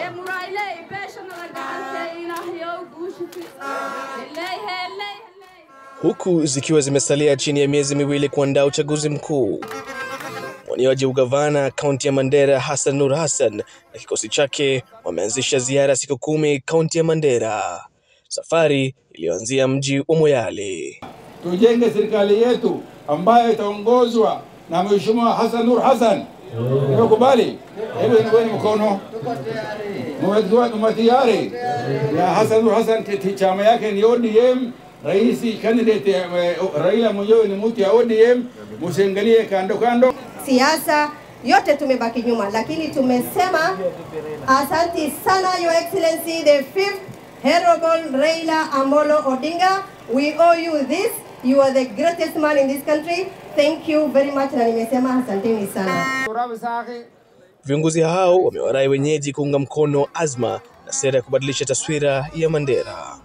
murayley beeshana la gacantay ilaahayow guusha heley heley huku zikiwa zimesalia chini ya miezi miwili kuandaa uchaguzi mkuu. Mwaniaji ugavana kaunti ya Mandera Hassan Nur Hassan na kikosi chake wameanzisha ziara ya siku kumi kaunti ya Mandera, safari iliyoanzia mji wa Moyale. Tujenge serikali yetu ambayo itaongozwa na Mheshimiwa Hassan Nur Hassan. Nimekubali. Hebu niweni mkono. Mwe tayari? Ya Hassan Nur Hassan ti- chama yake ni ODM. Rais candidate eh, Raila mwenyewe ni mtu ya ODM. Msiangalie kando kando. siasa yote tumebaki nyuma, lakini tumesema asanti sana Your Excellency the fifth Honorable Raila Amolo Odinga. We owe you this. You are the greatest man in this country. Thank you very much, na nimesema asanteni sana. Viongozi hao wamewarai wenyeji kuunga mkono azma na sera ya kubadilisha taswira ya Mandera.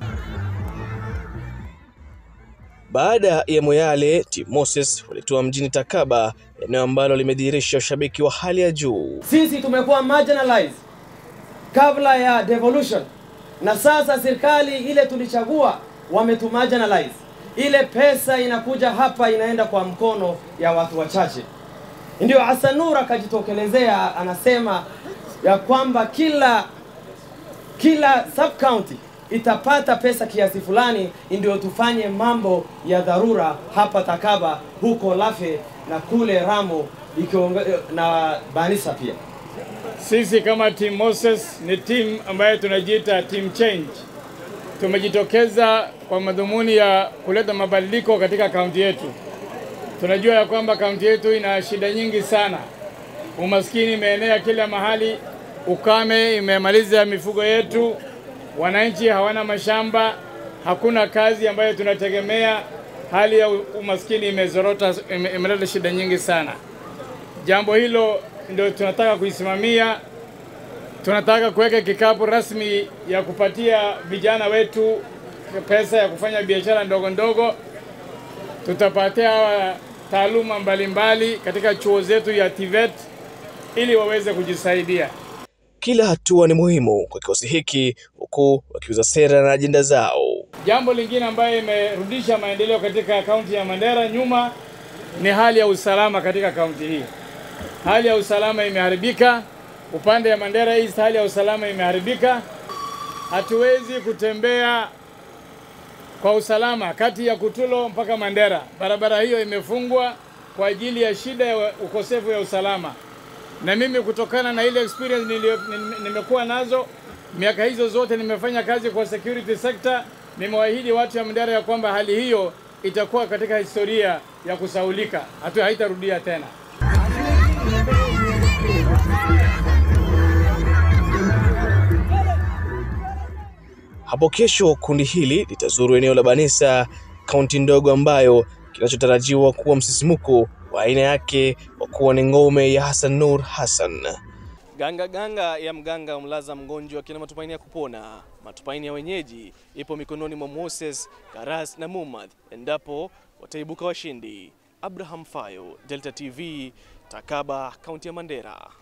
Baada ya Moyale, Team Moses walitua mjini Takaba, eneo ambalo limedhihirisha ushabiki wa hali ya juu. sisi tumekuwa marginalized kabla ya devolution, na sasa serikali ile tulichagua wametumarginalize. Ile pesa inakuja hapa inaenda kwa mkono ya watu wachache. Ndio Hassan Nur akajitokelezea anasema ya kwamba kila kila sub county itapata pesa kiasi fulani, ndio tufanye mambo ya dharura hapa Takaba, huko Lafe na kule Ramo ikionge, na Banisa pia. Sisi kama Team Moses ni timu ambayo tunajiita Team Change. Tumejitokeza kwa madhumuni ya kuleta mabadiliko katika kaunti yetu. Tunajua ya kwamba kaunti yetu ina shida nyingi sana. Umaskini imeenea kila mahali, ukame imemaliza mifugo yetu, wananchi hawana mashamba, hakuna kazi ambayo tunategemea. Hali ya umaskini imezorota, ime- imeleta shida nyingi sana. Jambo hilo ndio tunataka kuisimamia. Tunataka kuweka kikapu rasmi ya kupatia vijana wetu pesa ya kufanya biashara ndogo ndogo. Tutapatia hawa taaluma mbalimbali katika chuo zetu ya TVET ili waweze kujisaidia. Kila hatua ni muhimu kwa kikosi hiki, huku wakiuza sera na ajenda zao. Jambo lingine ambayo imerudisha maendeleo katika kaunti ya Mandera nyuma ni hali ya usalama katika kaunti hii. Hali ya usalama imeharibika upande ya Mandera East, hali ya usalama imeharibika. Hatuwezi kutembea kwa usalama kati ya Kutulo mpaka Mandera. Barabara hiyo imefungwa kwa ajili ya shida ya ukosefu ya usalama, na mimi kutokana na ile experience nilio, nim- nimekuwa nazo miaka hizo zote, nimefanya kazi kwa security sector. Nimewaahidi watu ya Mandera ya kwamba hali hiyo itakuwa katika historia ya kusaulika, hatu haitarudia tena. Hapo kesho kundi hili litazuru eneo la Banisa, kaunti ndogo ambayo kinachotarajiwa kuwa msisimuko wa aina yake kwa kuwa ni ngome ya Hassan Nur Hassan. Ganga ganga ya mganga mlaza mgonjwa kina matumaini ya kupona. Matumaini ya wenyeji ipo mikononi mwa Moses, Karas na Mumad endapo wataibuka washindi. Abraham Fayo, Delta TV, Takaba, kaunti ya Mandera.